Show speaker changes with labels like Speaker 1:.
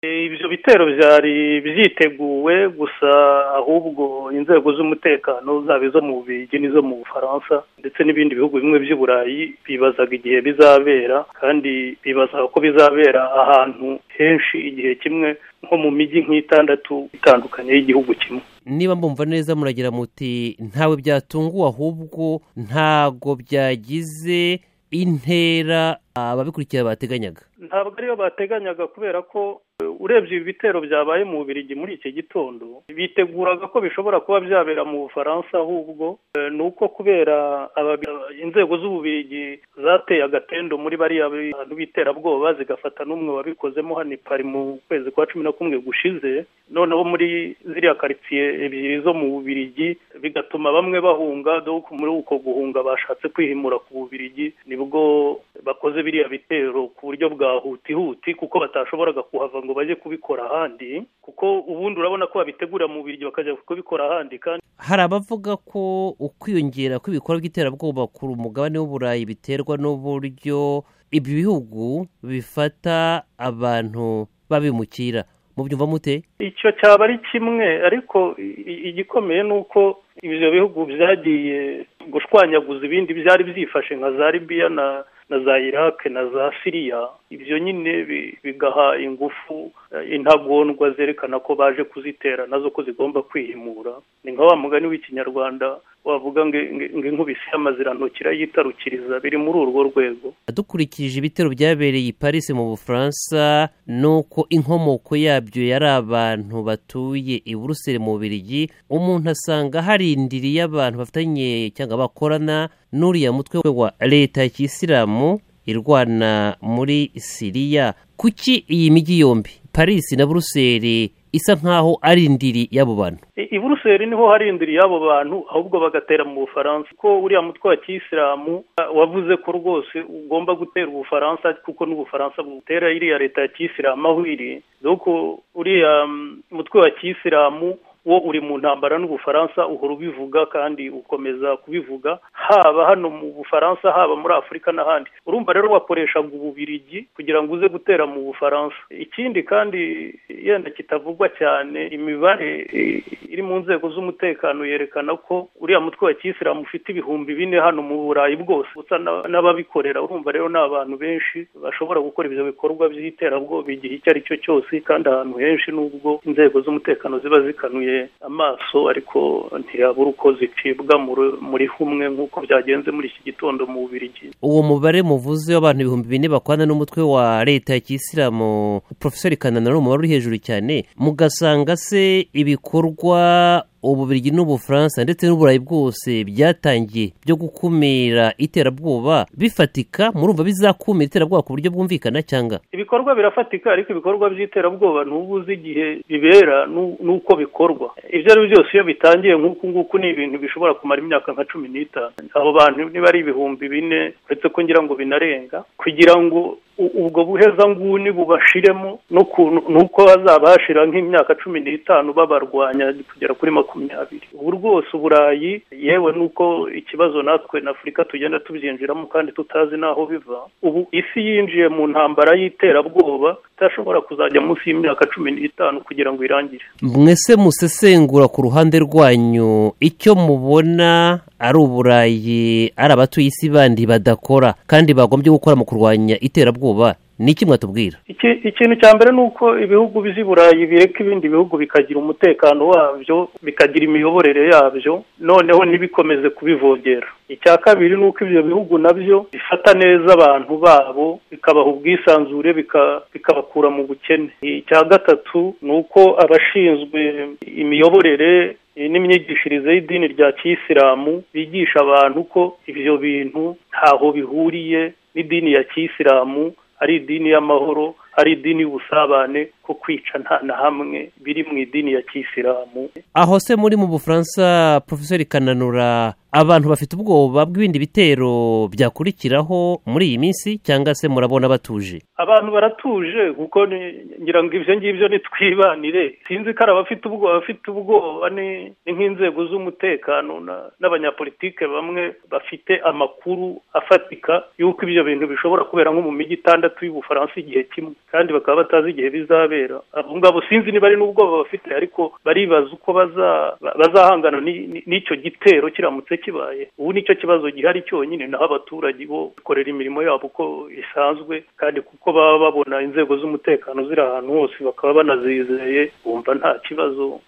Speaker 1: ibyo bitero byari byiteguwe gusa ahubwo inzego z'umutekano zaba izo mu bigi n'izo mu bufaransa ndetse n'ibindi bihugu bimwe by'i burayi bibazaga igihe bizabera kandi bibazaga ko bizabera ahantu henshi igihe kimwe nko mu mijyi nk'itandatu itandukanye y'igihugu kimwe
Speaker 2: niba mbumva neza muragira muti ntawe byatunguwe ahubwo ntago byagize intera ababikurikira bateganyaga
Speaker 1: ntabwo ariyo bateganyaga kubera ko urebye ibi bitero byabaye mu bubirigi muri iki gitondo biteguraga ko bishobora kuba byabera mu bufaransa ahubwo ni uko kubera inzego z'ububirigi zateye agatendo muri bariya bantu b'iterabwoba zigafata n'umwe wabikozemo hano i pari mu kwezi kwa cumi na kumwe gushize noneho muri ziriya karitsiye ebyiri zo mu bubirigi bigatuma bamwe bahunga dore muri uko guhunga bashatse kwihimura ku bubirigi nibwo bakoze biriya bitero ku buryo bwa hutihuti kuko batashoboraga kuhava ngo bajye kubikora ahandi kuko ubundi urabona ko babitegura mu biryo bakajya kubikora ahandi kandi
Speaker 2: hari abavuga ko ukwiyongera kw'ibikorwa by'iterabwoba ku mugabane w'uburayi biterwa n'uburyo ibi bihugu bifata abantu babimukira mubyumva mute
Speaker 1: icyo cyaba ari kimwe ariko igikomeye ni uko ibyo bihugu byagiye gushwanyaguza ibindi byari byifashe nka za libiya na na za iraq na za siriya ibyo nyine bigaha ingufu intagondwa zerekana ko baje kuzitera nazo ko zigomba kwihimura ni nka wa mugani w'ikinyarwanda wavuga ngo inkubisi y'amazirantoki irayitarukiriza biri muri urwo rwego
Speaker 2: dukurikije ibitero byabereye i paris mu bufaransa ni uko inkomoko yabyo yari abantu batuye i buruseli mu birigi umuntu asanga harindiriye abantu bafitanye cyangwa bakorana n'uriya mutwe wa leta ya kisilamu irwana muri siriya kuki iyi mijyi yombi paris na buruseli isa nkaho ari indiri y'abo bantu
Speaker 1: i buruseli niho hari indiri y'abo bantu ahubwo bagatera mu bufaransa ko uriya mutwe wa kisilamu wavuze ko rwose ugomba gutera ubufaransa kuko n'ubufaransa butera iriya leta ya kisilamu aho iri dore uriya mutwe wa kisilamu wo uri mu ntambara n'ubufaransa uhora ubivuga kandi ukomeza kubivuga haba hano mu bufaransa haba muri afurika n'ahandi urumva rero wakoreshaga ububirigi kugira ngo uze gutera mu bufaransa ikindi kandi yenda kitavugwa cyane imibare iri mu nzego z'umutekano yerekana ko uriya mutwe wa kisilamu ufite ibihumbi bine hano mu burayi bwose usa n'ababikorera urumva rero ni abantu benshi bashobora gukora ibyo bikorwa by'iterabwoba igihe icyo ari cyo cyose kandi ahantu henshi n'ubwo inzego z'umutekano ziba zikanuye amaso ariko ntiyabura uko zicibwa muri humwe nk'uko byagenze muri iki gitondo mu bubirigi
Speaker 2: uwo mubare muvuze w'abantu ibihumbi bine bakwana n'umutwe wa leta ya kisilamu porofeseri kananura umubare uri hejuru cyane mugasanga se ibikorwa ububirigi n'ubufaransa ndetse n'uburayi bwose byatangiye byo gukumira iterabwoba bifatika murumva bizakumira iterabwoba ku buryo bwumvikana cyangwa
Speaker 1: ibikorwa birafatika ariko ibikorwa by'iterabwoba ntuba uzi igihe bibera n'uko bikorwa ibyo ari byo byose iyo bitangiye nk'uku nguku ni ibintu bishobora kumara imyaka nka cumi n'itanu abo bantu niba ari ibihumbi bine uretse ko ngira ngo binarenga kugira ngo ubwo buhezanguni bubashiremo n'uko bazabashira nk'imyaka cumi n'itanu babarwanya kugera kuri makumyabiri ubu rwose uburayi yewe n'uko ikibazo natwe na afurika tugenda tubyinjiramo kandi tutazi n'aho biva ubu isi yinjiye mu ntambara y'iterabwoba idashobora kuzajya munsi y'imyaka cumi n'itanu kugira ngo irangire
Speaker 2: mwese musesengura ku ruhande rwanyu icyo mubona ari uburayi ari abatuye isi bandi badakora kandi bagombye gukora mu kurwanya iterabwoba ni iki mwatubwira
Speaker 1: ikintu cya mbere ni uko ibihugu by'i burayi bireka ibindi bihugu bikagira umutekano wabyo bikagira imiyoborere yabyo noneho ntibikomeze kubivogera icya kabiri ni uko ibyo bihugu nabyo bifata neza abantu babo bikabaha ubwisanzure bikabakura mu bukene icya gatatu ni uko abashinzwe imiyoborere n'imyigishirize y'idini rya kisilamu bigisha abantu ko ibyo bintu ntaho bihuriye n'idini ya kisilamu ari idini y'amahoro ari idini y'ubusabane ko kwica nta na hamwe biri mu idini ya kisilamu
Speaker 2: aho se muri mu bufaransa profeseri kananura abantu bafite ubwoba bw'ibindi bitero byakurikiraho muri iyi minsi cyangwa se murabona batuje
Speaker 1: abantu baratuje kuko ngira ngo ibyo ngibyo nitwibanire sinzi ko ari abafite ubwoba bafite ubwoba ni nk'inzego z'umutekano n'abanyapolitike bamwe bafite amakuru afatika y'uko ibyo bintu bishobora kubera nko mu mijyi itandatu y'ubufaransa igihe kimwe kandi bakaba batazi igihe bizabera abo ngabo sinzi niba ari n'ubwoba bafite ariko baribaza uko bazahangana n'icyo gitero kiramutse kibaye ubu nicyo kibazo gihari cyonyine naho abaturage bo bakorera imirimo yabo uko isanzwe kandi kuko baba babona inzego z'umutekano ziri ahantu hose bakaba banazizeye bumva nta kibazo